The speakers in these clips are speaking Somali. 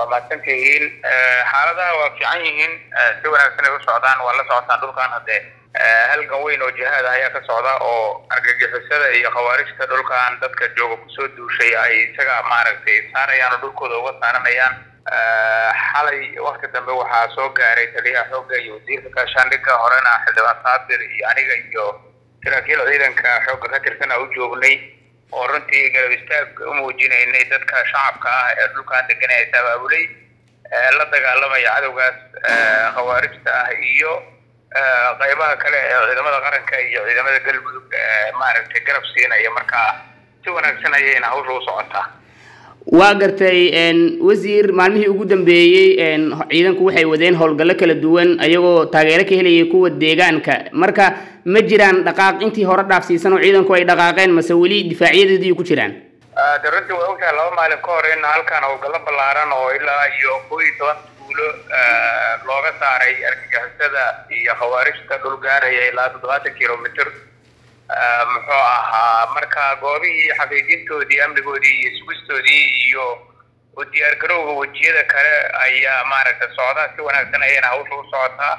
mahadsantihiin xaaladaha waa fiican yihiin si wanaagsan ay u socdaan waa la socotaan dhulkan haddee halgan weyn oo jihaad ah ayaa ka socda oo argagixisada iyo khawaarijta dhulkan dadka jooga kusoo duushay ay isaga maaragtay saarayaan oo dhulkooda uga saaranayaan xalay wakti dambe waxaa soo gaaray taliyaha xoogga iyo wasiirka gaashaandhigga horena xildhibaan saabir iyo aniga iyo saraakiil ciidanka xoogga ka tirsan a u joognay oo runtii garab istaag u muujinaynay dadka shacabka ah ee dhulkan degan ee abaabulay la dagaalamaya cadowgaas khawaarijta ah iyo qaybaha kale ee ciidamada qaranka iyo ciidamada galmudug maaragtay garab siinaya marka si wanaagsan ayayna hawsha u socotaa waa gartay wasiir maalmihii ugu dambeeyey ciidanku waxay wadeen howlgallo kala duwan ayagoo taageero ka helayay kuwa deegaanka marka ma jiraan dhaqaaq intii hore dhaafsiisan oo ciidanku ay dhaqaaqeen mase weli difaacyadeedii ku jiraan de runtii waa ogtahay laba maalin ka hor in halkan howlgallo ballaaran oo ilaa iyo koo iyo toban tuulo looga saaray argagixisada iyo khawaarijta dhul gaaraya ilaa toddobaatan kilomitr muxuu ahaa marka goobihii xaqiijintoodii amnigoodii iyo sugistoodii iyo u diyaargarowga wejiyada kale ayaa maaragtay socda si wanaagsan ayayna hawsha u socotaa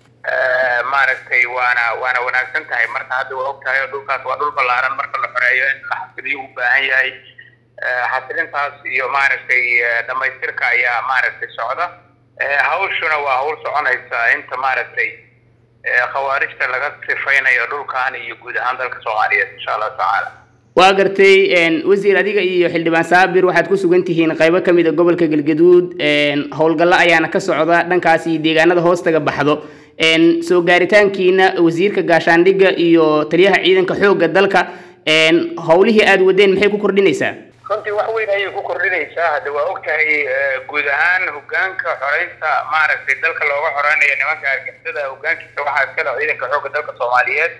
maaragtay waana waana wanaagsan tahay marka hadda waa og tahay oo dhulkaas waa dhul ballaaran marka la xoreeyo in la xasiliyo u baahan yahay xasilintaas iyo maaragtay dhamaystirka ayaa maaragtay socda hawshuna waa hawl soconaysa inta maaragtay khawaarijta laga sifaynayo dhulkan iyo guud ahaan dalka soomaaliyeed insha allahu tacaala waa gartay wasiir adiga iyo xildhibaan saabir waxaad ku sugan tihiin qaybo kamid a gobolka galgaduud howlgallo ayaana ka socda dhankaas iyo deegaanada hoostaga baxdo soo gaaritaankiina wasiirka gaashaandhigga iyo taliyaha ciidanka xoogga dalka howlihii aada wadeen maxay ku kordhinaysaa runtii wax weyn ayay ku kordhinaysaa hadda waa og tahay guud ahaan hogaanka xoreynta maaragtay dalka looga xoreynayo nimanka argixisada hogaankiisa waxaa iskale ciidanka xoogga dalka soomaaliyeed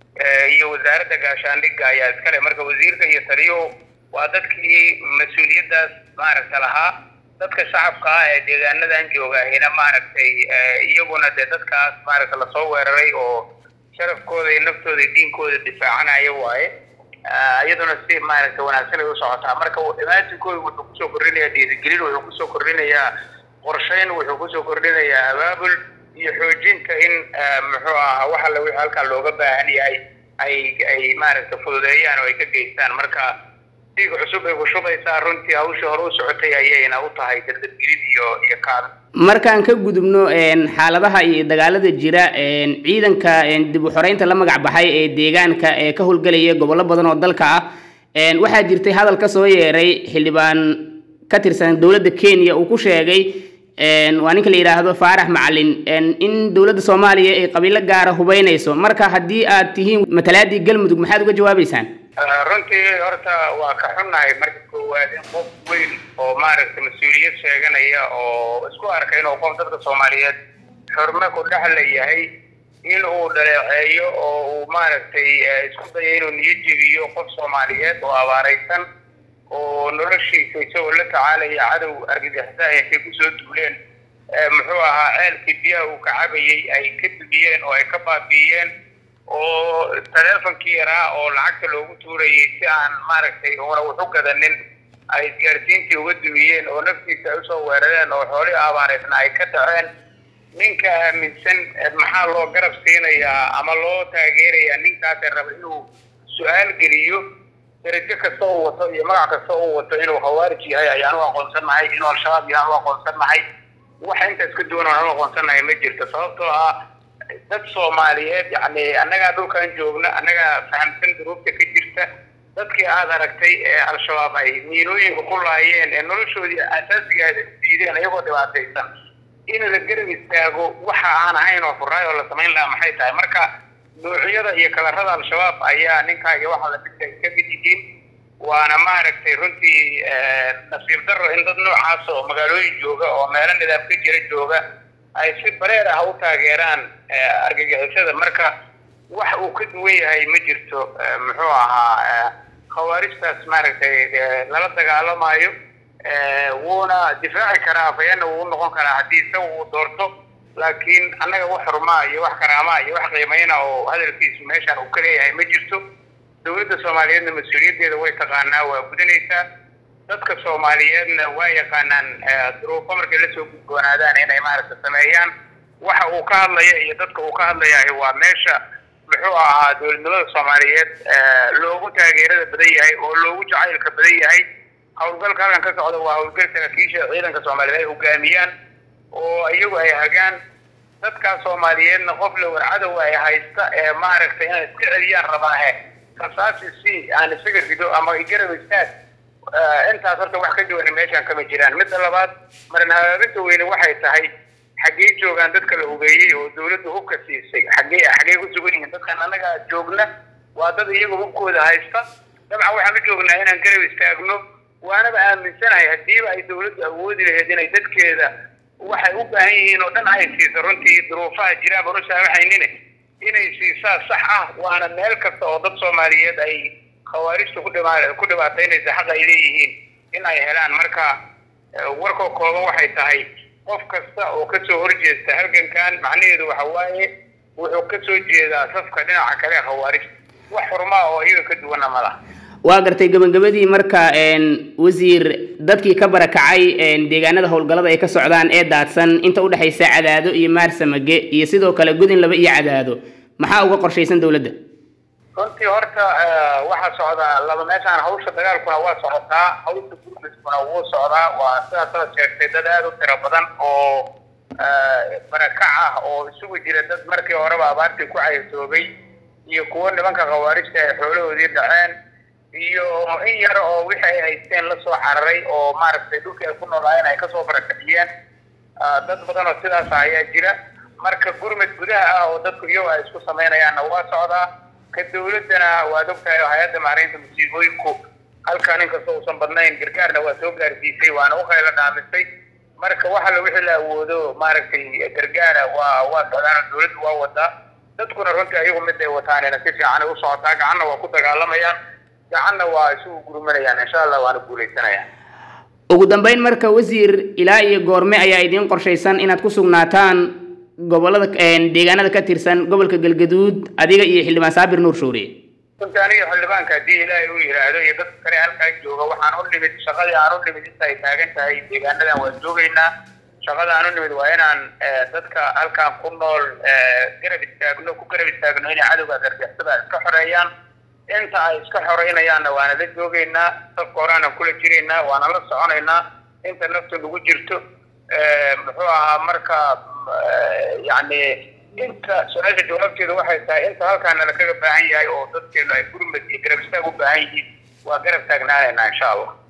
iyo wasaaradda gaashaandhigga ayaa iskale marka wasiirka iyo taliyuhu waa dadkii mas-uuliyaddaas maaragta lahaa dadka shacabka ah ee deegaanadan joogahina maaragtay iyaguna dee dadkaas maaragta lasoo weeraray oo sharafkooda iyo naftooda iyo diinkooda difaacanaya waaye iyaduna si maaragtay wanaagsan ay u socotaa marka imaajinkooda wuxuu kusoo kordhinayaa dhiirigelin wuxuu kusoo kordhinayaa qorshayn wuxuu kusoo kordhinayaa abaabul iyo xoojinta in muxuu ahaa wax alle wixii halkaa looga baahan yahay ay ay maaragtay fududeeyaan oo ay ka geystaan marka diiga cusub ay ku shubaysaa runtii hawshii hore u socotay ayayna u tahay dadadgelin iyo iyo kaada markaan ka gudubno xaaladaha iyo dagaalada jira ciidanka dib u xoreynta la magac baxay ee deegaanka ee ka howlgelaya gobollo badan oo dalka ah waxaa jirtay hadal ka soo yeeray xildhibaan ka tirsan dowladda kenya uu ku sheegay waa ninka la yidhaahdo faarax macalin in dowladda soomaaliya ay qabiilo gaara hubeynayso marka haddii aad tihiin matalaadii galmudug maxaad uga jawaabeysaan runtii horta waa ka xunnahay marka koowaad in qof weyn oo maaragtay mas-uuliyad sheeganaya oo isku arkay inuu qof dadka soomaaliyeed xurme ku dhexla yahay in uu dhaleeceeyo oo uu maaragtay isku dayo inuu niyo jebiyo qof soomaaliyeed oo abaaraysan oo noloshiisa isagoo la tacaalaya cadow argagixisa intay kusoo duuleen muxuu ahaa ceelkii biyaha uu ka cabayay ay ka dumiyeen oo ay ka baabi'iyeen oo taleefonkii yaraa oo lacagta loogu tuurayay si aan maaragtay una waxu gadanin ay isgaarsiintii uga dumiyeen oo naftiisa ay usoo weerareen oo xoolihii abaaraysna ay ka dhaceen ninka aaminsan maxaa loo garab siinayaa ama loo taageerayaa ninkaasee raba inuu su-aal geliyo darajo kasta uu wato iyo magac kasta uu wato inuu khawaarij yahay ayaan u aqoonsannahay inuu al-shabaab yahaan u aqoonsannahay waxa intaas ka duwan aan u aqoonsannahay ma jirto sababtoo ah dad soomaaliyeed yacni annagaa dhulkan joogna annagaa fahamsan duruufta ka jirta dadkii aad aragtay ee al-shabaab ay miinooyinka ku laayeen ee noloshoodii asaasigaada diideen iyagoo dhibaataysan in la garab istaago waxa aan ahayn oo furaay oo la samayn lahaa maxay tahay marka nuucyada iyo kalarada al-shabaab ayaa ninkaaga waxa la midka ka mid yihiin waana maaragtay runtii nasiib darro in dad noocaas oo magaalooyin jooga oo meelo nidaam ka jira jooga ay si bareer ah u taageeraan argagixisada marka wax uu ka duwan yahay ma jirto muxuu ahaa khawaarijtaas maaragtay lala dagaalamayo wuuna difaaci karaa afayana wuu noqon karaa haddii isaga uu doorto laakiin annaga wax xurmaa iyo wax karaamaa iyo wax qiimayna oo hadalkiisu meeshaan uu ka leeyahay ma jirto dowladda soomaaliyeedna mas-uuliyaddeeda way taqaanaa waa gudanaysaa dadka soomaaliyeedna waa yaqaanaan duruufo markay lasoo gudboonaadaan inay maaragta sameeyaan waxa uu ka hadlaya iyo dadka uu ka hadlayahay waa meesha muxuu ahaa dowladnimada soomaaliyeed loogu taageerada badan yahay oo loogu jacaylka badan yahay howlgalka halkan ka socda waa howlgal saraakiisha ciidanka soomaaliyeed ay hogaamiyaan oo iyagu ay hagaan dadkaas soomaaliyeedna qof la warcadow ay haysta ee maaragtay inay iska celiyaan rabaahe rasaasi si aan isaga rido ama garab istaag intaas horta wax ka duwana meeshaan kama jiraan midda labaad marin hagaabinta weyne waxay tahay xaggee joogaan dadka la hubeeyey oo dawladda hubka siisay xaggee xaggee ku sugan yihiin dadkan annaga joogna waa dad iyaga hubkooda haysta dabcan waxaan u joognaa inaan garab istaagno waanaba aaminsanahay haddiiba ay dawladdu awoodi lahayd inay dadkeeda waxay u baahan yihiin oo dhan ay siiso runtii duruufaha jiraan baan u saamaxaynine inay siisaa sax ah waana meel kasta oo dad soomaaliyeed ay khawaarijta ku dhima ku dhibaataynaysa xaq ay leeyihiin in ay helaan marka warkoo kooban waxay tahay qof kasta oo kasoo horjeesta halgankan macnaheedu waxa waaye wuxuu kasoo jeedaa safka dhinaca kale khawaarijta wax xurmaa oo iyaga ka duwana ma laha waa gartay gabagabadii marka wasiir dadkii ka barakacay deegaanada howlgallada ay ka socdaan ee daadsan inta udhexaysa cadaado iyo maarsamage iyo sidoo kale gudin laba iyo cadaado maxaa uga qorshaysan dowladda runtii horta waxaa socdaa laba meeshaan hawsha dagaalkuna waa socotaa hawsha gurmiskuna wuu socdaa waa sidaas la sheegtay dad aada u tiro badan oo barakac ah oo isugu jira dad markii horeba abaartii ku caysoobay iyo kuwo nimanka khawaarijta ay xoolahoodii dhaceen iyo in yar oo wixii ay haysteen lasoo cararay oo maaragtay dhulkii ay ku noolaayeen ay kasoo barakaciyeen dad badan oo sidaas ayaa jira marka gurmad gudaha ah oo dadku iyago ay isku samaynayaanna waa socdaa ka dawladdana waad ogtahay oo hay-adda maaraynta musiibooyinku halkan inkastoo uusan badnayn gargaarna waa soo gaarsiisay waana u khaylo dhaamisay marka wax alla wixii la awoodo maaragtay gargaara waa waa socdaan dawladdu waa wadaa dadkuna runtii ayagu mid ay wataanina si fiicanay u socotaa gacanna waa ku dagaalamayaan gacanna waa isugu gurmanayaan insha allah waana guuleysanayaan ugu dambeyn marka wasiir ilaa iyo goorme ayaa idiin qorshaysan inaad ku sugnaataan gobolada deegaanada ka tirsan gobolka galgaduud adiga iyo xildhibaan saabir nuur shuuriye runtii aniga xildhibaanka haddii ilaahay uu yidhaahdo iyo dadka kale halkaa jooga waxaan u nimid shaqadii aan u nimid inta ay taagan tahay deegaanadan waan joogaynaa shaqada aan u nimid waa inaan dadka halkaan ku nool garab istaagno ku garab istaagno inay cadowga gargaxsada iska xoreeyaan inta ay iska xoreynayaanna waana la joogaynaa safka horeana kula jiraynaa waana la soconaynaa inta naftu nagu jirto muxuu ahaa marka yani inta su-aasha jawaabteedu waxay tahay inta halkaana lakaga baahan yahay oo dadkeenu ay gurmad iyo garab istaag u baahan yihiin waa garab taagnaanaynaa insha allah